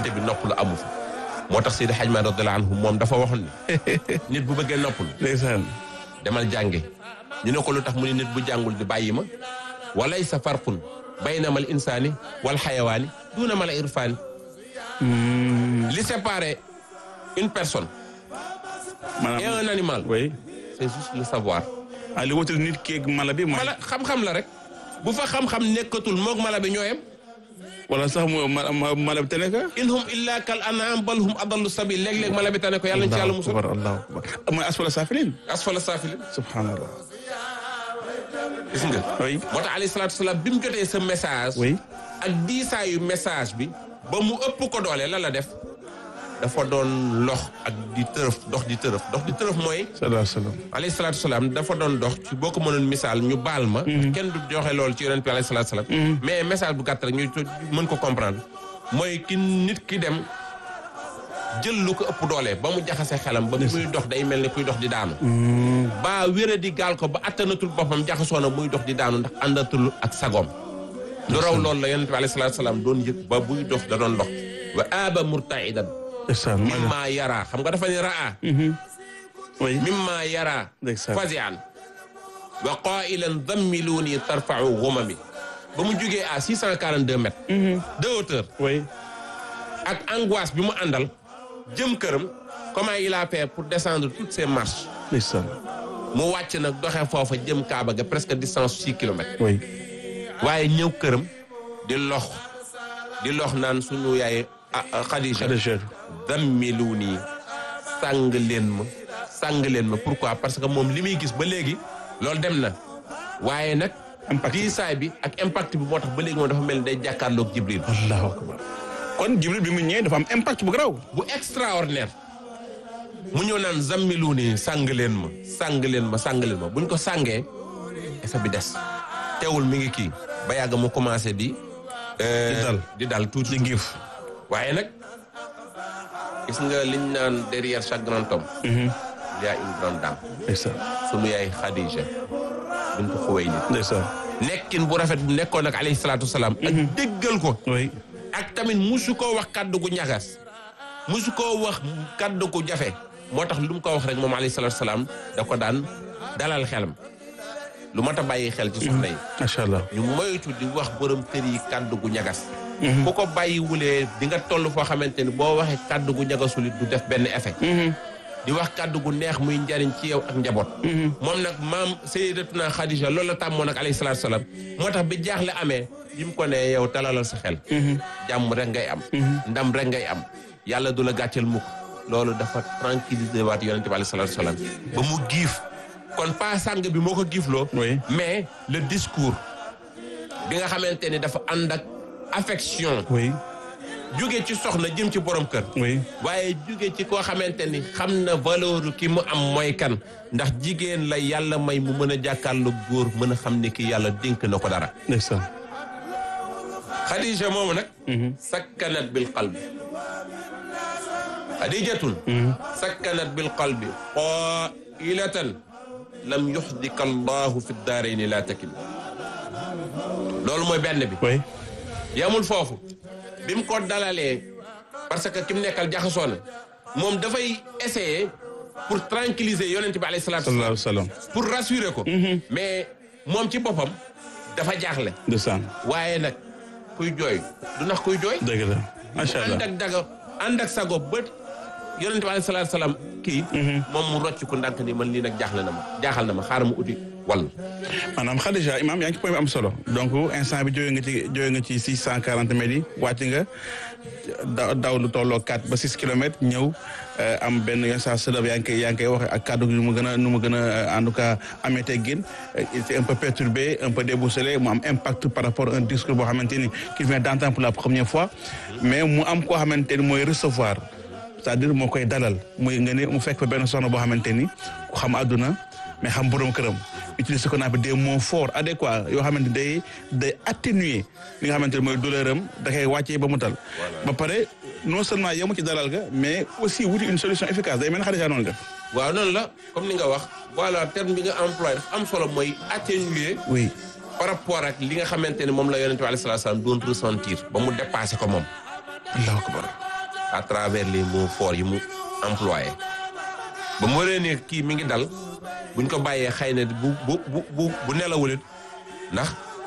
diggante bi noppalu amu fa moo tax Seydi Hadj Malick radiyallahu anhu moom dafa waxoon ne nit bu bëggee noppalu ndeysaan demal jànge ñu ne ko lu tax mu ne nit bu jàngul di bàyyi ma walaysa farqun bayna mal insaani wal xayawaani duuna mal irfaani li sépare une personne et maanaam un animal oui c'est juste le savoir ah li wutal nit keeg mala bi mooy mala xam-xam la rek bu fa xam-xam nekkatul moog mala bi ñooyam wala sax mu ma- ma- mala bi tane ka in hum illa kal an'am bal hum adallu sabil léeg-léeg mala bi tane ko yàlla ñu ci yàlla musul akbar allahu akbar mooy asfala safilin asfala saafilin subhanallah gis nga oui moo tax alayhi salaatu salaam bi mu jotee sa message oui ak diisaayu message bi ba mu ëpp ko doole la la def dafa doon lox ak di tërëf dox di tërëf dox di tërëf mooy sallallahu alayhi wa sallam alayhi salaatu salaam dafa doon dox ci boo ko mënoon misaal ñu baal ma kenn du joxe loolu ci yonent bi alayhi salaatu salaam mais message bu gàtt rek ñu mën ko comprendre mooy ki nit ki dem jël lu ko ëpp doole ba mu jaxase xelam ba muy dox day mel ni kuy dox di daanu ba wéra di gaal ko ba attanatul boppam jaxasoo na muy dox di daanu ndax àndatul ak sagoom lu raw loolu la yonent bi alayhi salaatu salaam doon yëg ba buy dox da doon dox wa aaba murtaidan ndeysaan mimma yara xam nga dafa ni raa oui mimma yara Ndeysaan. fazian wa qailan dammiluni tarfau gumami ba mu jógee à 642 mètres de hauteur oui ak angoisse bi mu àndal jëm këram comment il a fait pour descendre toutes ces marches ndeysaan mu wàcc nag doxee foofa jëm Kaaba ga presque distance six kilomètres oui waaye ñëw këram di lox di lox naan sunu yaay ah, ah, Khadija Khadija dammiluni sàng leen ma sàng leen ma pourquoi parce que moom li muy gis ba léegi loolu dem na waaye nag Impact. diisaay bi ak impact bi moo tax ba léegi moom dafa mel ni day jàkkaarloog Jibril allahu akbar kon jibril bi mu ñëwee dafa am impact bu garaaw bu extraordinaire mu ñëw naan zammiluni sàng leen ma sàng leen ma sàng leen ma buñ ko sàngee effet bi des teewul mi ngi kii ba yàgg mu commencé di euh, Di dal. di dal tuuti di giif waaye nag gis nga liñ naan derrière chaque grand homme il y a une grande dame ndeysaan sunu yaay Khadija bintu Xuwaylid ndeysaan nekkin bu rafet bu nekkoon ak alayhi salaatu wasalaam ak déggal ko oui ak tamit musu koo wax kaddu gu ñagas musu koo wax kaddu gu jafe moo tax lu mu ko wax rek moom alayhi salaatu wasalaam da ko daan dalal xelam lu mat a bàyyi xel ci soxna yi macha allah ñu moytu di wax borom kër yi kaddu gu ñagas ku ko bàyyiwulee di nga toll foo xamante ni boo waxee kaddu gu ñagasul it du def benn effet di wax kaddu gu neex muy njariñ ci yow ak njaboot moom nag maam sayyidatuna Khadija loolu la tàmmoon ak alayhi salaatu salaam moo tax bi jaaxle amee bi mu ko ne yow talalal sa xel jàmm rek ngay am ndam rek ngay am yàlla du la gàcceel mukk loolu dafa tranquilliser waat yonente bi alayhi salaatu salaam ba mu giif kon pas sàng bi moo ko giifloo Oui. mais le discours bi nga xamante ni dafa ànd ak affection oui jóge ci soxna jëm ci borom kër oui waaye jóge ci koo xamante ni xam na valeur ki mu am mooy kan ndax jigéen la yàlla may mu mën a jàkkaarloo góor mën a xam ne ki yàlla dénk na ko dara ndeysaan Khadija moomu nag sakkanat bil qalbi Khadijatun sakkanat bil qalbi qailatan lam yuxdika allahu fi daarayni laa takin loolu mooy benn bi oui yamul foofu bi mu ko dalalee parce que ki mu nekkal jaxasoo na moom dafay essayer pour tranquilliser yonent bi alayhi salaatu sallallahu wasalaam alayhi wa sallam pour rassurer ko mais moom ci boppam dafa jaaxle ndeysaan waaye nag kuy jooy du nax kuy jooy dëgg la macha allah ànd ak daga ànd ak sago bët yonent bi alayhi salaatu wasalaam kii moom mu rocc ko ndànk ni man lii nag jaaxle na ma jaaxal na ma xaaral ma uti wàll maanaam Khadija imam yaa ngi ci point bi am solo donc instant bi jóge nga ci jóge nga ci six cent quarante mètres yi wàcc nga daw daw lu tolloo quatre ba six kilomètres ñëw am benn yenn saa sëlëb yaa ngi koy yaa ngi koy wax ak kàddu gi nu mu gën a nu mu gën a en tout cas amee teggin il était un peu perturbé un peu déboussolé mu am impact par rapport à un discours boo xamante ni qu'il vient d'entendre pour la première fois mais mu am koo xamante ni mooy recevoir c'est-à-dire moo koy dalal muy nga ne mu fekk fa benn soxna boo xamante ni ku xam àdduna mais xam borom këram utiliser ce qu'on appelle des mots forts adéquats yoo xamante day day atténuer li nga xamante ne mooy douleur am da koy wàccee ba mu tal ba pare non seulement yemu ci dalal ga mais aussi wuti une solution efficace day mel ne Khadija noonu def waaw noonu la comme ni nga wax voilà terme bi nga employé dafa am solo mooy atténuer oui par rapport ak li nga xamante ne moom la yonent bi alayhi salaatu salaam doon ressentir ba mu dépassé ko moom allahu akbar à travers les mots forts yi mu employé ba mu waree ne kii mi ngi dal buñ ko bàyyee xëy na bu bu bu bu bu nelawulit ndax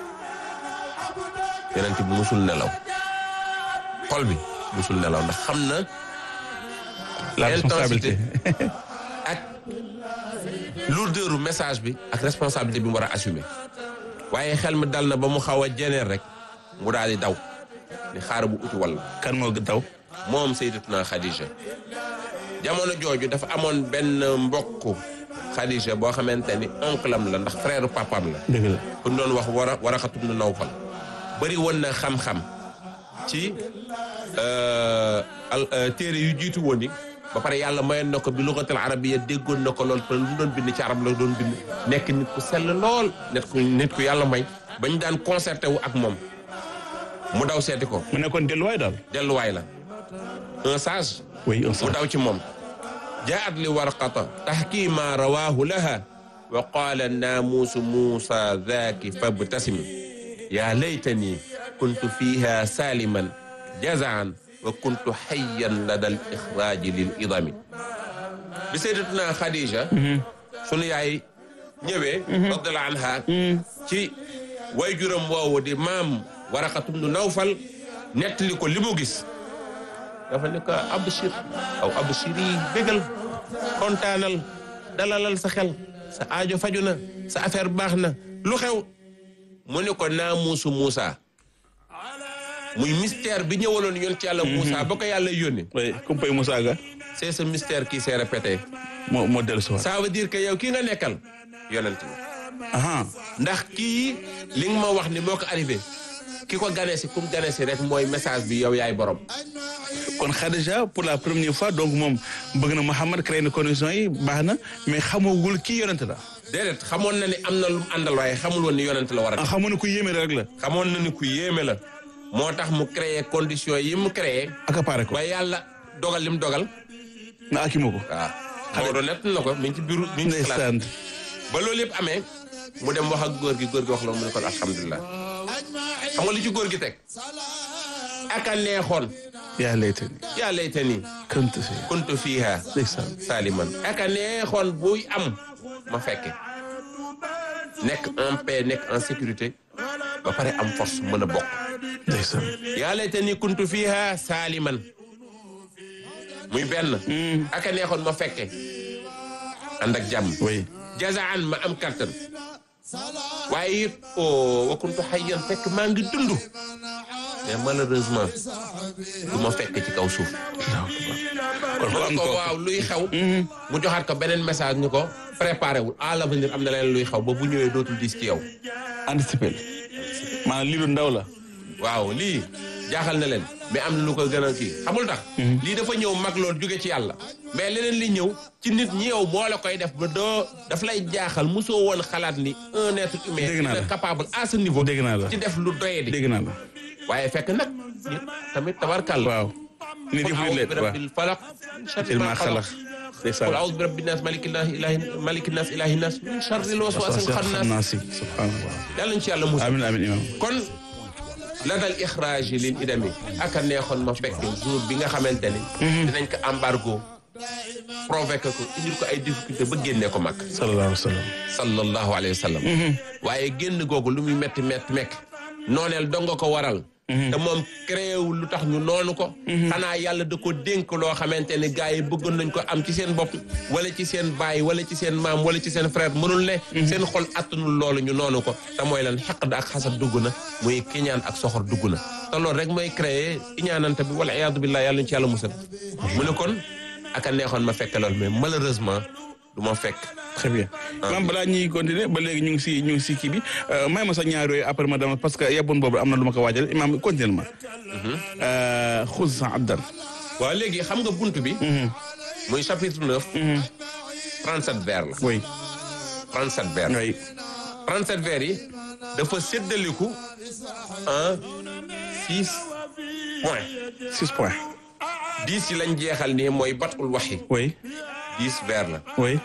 yonent bi musul nelaw xol bi musul nelaw ndax xam na la responsabilité ak lourdeur message bi ak responsabilité bi mu war a assumer waaye xel mi dal na ba mu xaw a jeneer rek mu daal di daw ni xaar bu uti walla kan moo daw moom Sayyidatuna Khadija jamono jooju dafa amoon benn mbokk Khadija boo xamante ni oncle am la ndax frère papam la dëgg la ku ñu doon wax war a war a xatum na Nawfal bëri woon na xam-xam ci al téere yu jiitu woon yi ba pare yàlla mayoon na ko bi lugatul arabiyya déggoon na ko lool te lu doon bind ci arab la doon bind nekk nit ku sell lool nit ku nit ku yàlla may bañ daan concerté wu ak moom mu daw seeti ko mu nekkoon delluwaay daal delluwaay la un sage oui un mu sage daw ci moom jaat li warqata taxkii ma rawaahu laha wa qaala naamuusu muusa daaki fabtasim yaa laytani kuntu fiiha saaliman jazaan wa kuntu xayyan lada al ixraaji lil idami bi sayyidatuna Khadija sunu yaay ñëwee radiallahu anha ci way juram woowu di maam waraqatum nu nawfal nettali ko li mu gis dafa ne ko abshir aw abshiri bégal kontaanal dalalal sa xel sa aajo faju na sa affaire baax na lu xew mu ne ko naamuusu Muusa muy mystère bi ñëwaloon yoon ci yàlla Muusa ba ko yàlla yónni oui kumpay Moussa Ga c'est ce mystère qui s'est répété moo moo dellu si waat ça veut dire que yow kii nga nekkal yonent bi aha ndax kii li nga ma wax ni moo ko arrivé ki ko gane si kum gane si rek mooy message bi yow yaay borom kon Khadija pour la première fois donc moom bëgg na Mouhamad créé na conditions yi baax na mais xamagul kii yonent la déedéet xamoon na ni am na lu mu àndal waaye xamul woon ni yonent la war a ah xamu ne ku yéeme rek la xamoon na ni ku yéeme la moo tax mu créé conditions yi mu créé accaparé ko ba yàlla dogal li mu dogal nga akima ko waaw Maodo nett na ko mi ngi ci biiru mi ngi ci classe ndeysaan ba loolu yëpp amee mu dem wax ak góor gi góor gi wax la mu ne kon alhamdulilah xam nga li ci góor gi teg aka neexoon yaa laytani yaa layta nii kuntu fi kuntu fiiha ndeysaan saliman aka neexoon buy am ma fekke nekk en paix nekk en sécurité ba pare am force mën a bokk ndeysaan yaa layta nii kuntu fiiha saliman muy benn aka neexoon ma fekke ànd ak jàmm oui jazaan ma am kattan waaye it o wa kuntu hayyan fekk maa ngi dund mais malheureusement du ma fekk ci kaw suuf kon ko mu am ne ko ko waaw luy xew mu joxaat ko beneen message ñu ko préparé wul à l'avenir am na leen luy xew ba bu ñëwee dootul diis ci yow anticipé maanaam lii lu ndaw la waaw lii jaaxal na leen mais am na lu ko gën a kii xamul tax lii dafa ñëw mag loolu jóge ci yàlla mais leneen li ñëw ci nit ñi yow moo la koy def ba doo daf lay jaaxal mosoo woon xalaat ni un être humain Dégg naa la. est capable à ce niveau dégg naa la ci def lu doye di dégg naa la waaye fekk nag nit tamit tabarkal waaw nit qul yëpp a'udhu li bi leen waaw rabbil falaq min sharri il ma ma xalaq xalax qul ndeysaan a'udhu bi rabbin nas malikin nas ilahi malikin nas ilahi nas min sharril waswasil xam khannas naa si subhanallah yàlla ñu ci yàlla musul amin amin imam kon la dal ixraaj lil idami ak a neexoon ma fekk jour bi nga xamante ni dinañ ko embargo provoqué ko indil ko ay difficulté ba génnee ko mag sallallahu alayhi wa sallam sallallahu alayhi wa sallam waaye génn googu lu muy metti metti mekk nooneel donga ko waral te moom créé wul lu tax ñu noonu ko xanaa yàlla da ko dénk loo xamante ni gars yi bëggoon nañ ko am ci seen bopp wala ci seen baay wala ci seen maam wala ci seen frère mënul ne seen xol attanul loolu ñu noonu ko te mooy lan xaqd ak xasad dugg na muy kiñaan ak soxor dugg na te loolu rek mooy créé iñaanante bi wala iyaadu billah yàlla ñu ci yàlla musal mu ne kon ak a neexoon ma fekk loolu mais malheureusement du ma fekk très bien maam balaa ñuy continuer ba léegi ñu ngi si ñu ngi si kii bi may ma sax ñaar yooyu après ma dama parce que yebboon boobu am na lu ma ko waajal imaam continuer ma xuz sa abdan waaw léegi xam nga bunt bi muy chapitre neuf trente-sept vers la oui trente-sept vers oui 37 vers yi dafa séddaliku en six points six points dix yi lañ jeexal nii mooy batul waxi oui dix vers la oui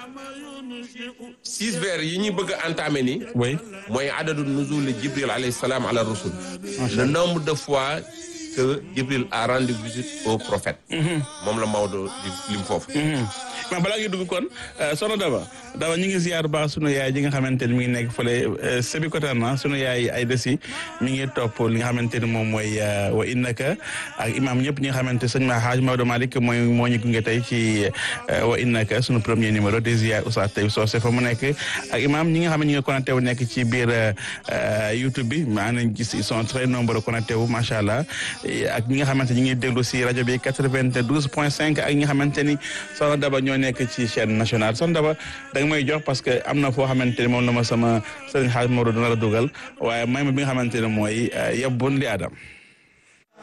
six vers yi ñu bëgg a entamer nii oui mooy adadu nuzul jibril alayhi salaam ala rusul Macha le Allah. nombre de fois que Jibril a rendu visite au prophète moom la Maodo di lim foofu mais balaa ngi dugg kon soxna Daba Daba ñu ngi ziar baax sunu yaay ji nga xamante ni mi ngi nekk fële Sébikotane sunu yaay ay desi mi ngi topp li nga xamante ni moom mooy wa innaka ak imam ñëpp ñi nga xamante sëñ ma Haaj Maodo Malick mooy moo ñu gunge tey ci wa innaka sunu premier numéro des ziar Oustaz Taïb Socé fa mu nekk ak imam ñi nga xam ne ñi nga connecté wu nekk ci biir YouTube bi maa nañ gis ils sont très nombreux connecté wu macha allah ak ñi nga xamante ñi ngi déglu si rajo bi 92 point 5 ak ñi nga xamante ni soxna Daba ñoo nekk ci chaîne nationale soxna Daba da nga may jox parce que am na foo xamante ni moom la ma sama sëriñ xaaj Maodo dina la dugal waaye may ma bi nga xamante ne mooy yab bun li adam